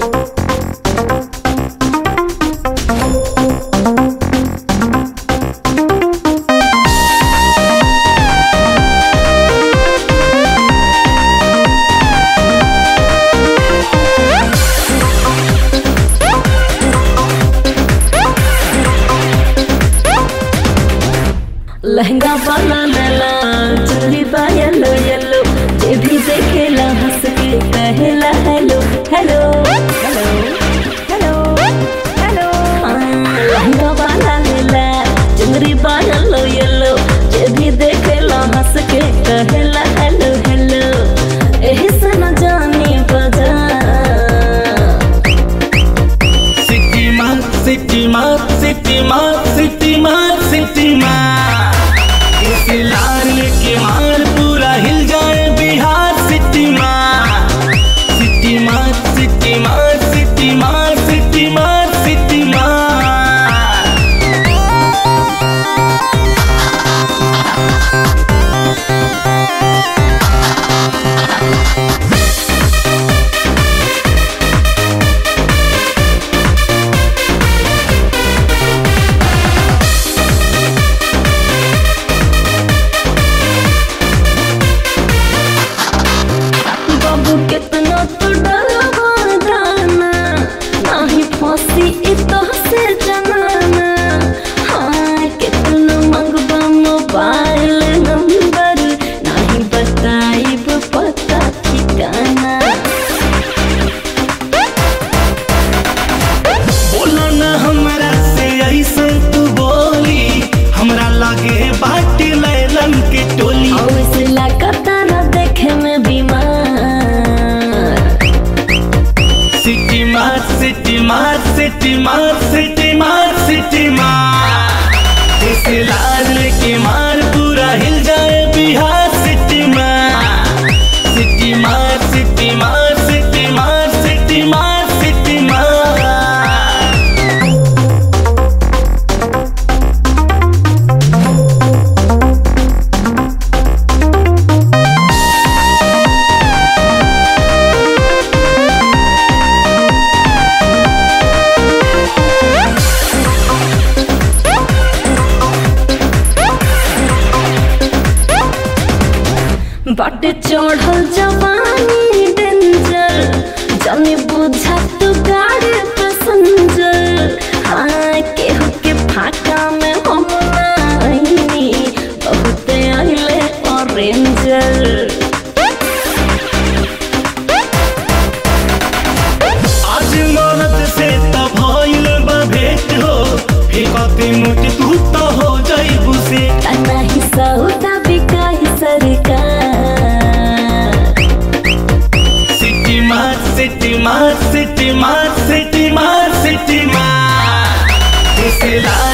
लहंगा वाला लला चुन्नी बा येलो येलो जे भी देखेला हंस के कहेला hello hello hello hello hello लहंगा वाला लला चुनरी बा येलो येलो जे भी देखेला हंस के कहेला हेलो हेलो एही से न जानी बजा सिटी मार सिटी मार सिटी मार सिटी मार सिटी मार इस लाल के मार पूरा हिल जाए बिहार सिटी मार सिटी मार सिटी मार सिटी मार सिटी मार सिटी मार बाबू कितना तो डरवा दाना नाही फांसी इतो से जनाना हाँ कितना मंगबा मोबाइल नंबर नाही बताइब पता ठिकाना बोला ना हमरा से ऐसे तू बोली हमरा लागे बाटी लैलन के टोली और इस लगातार देखे में बीमार सिटी मार सिटी मार सिटी मार सिटी मार सिटी मार इस लाल के मार पूरा हिल जाए बिहार सिटी मार सिटी मार सिटी मार सिटी मार सिटी मार सिटी मार बाटे चढ़ल जवानी डेंजर जाने बुझा तू गाड़ी पैसेंजर हाँ केहू के फाका में हम ना आईनी बहुत आइले ऑरेंजर आज मरद से तब भइल बा भेंट हो फेंकते मुठ तू तो हो जाइबू से नहीं सौदा बिकाई सरकार सिटी मार सिटी मार सिटी मार सिटी मार सिटी मार इस लाल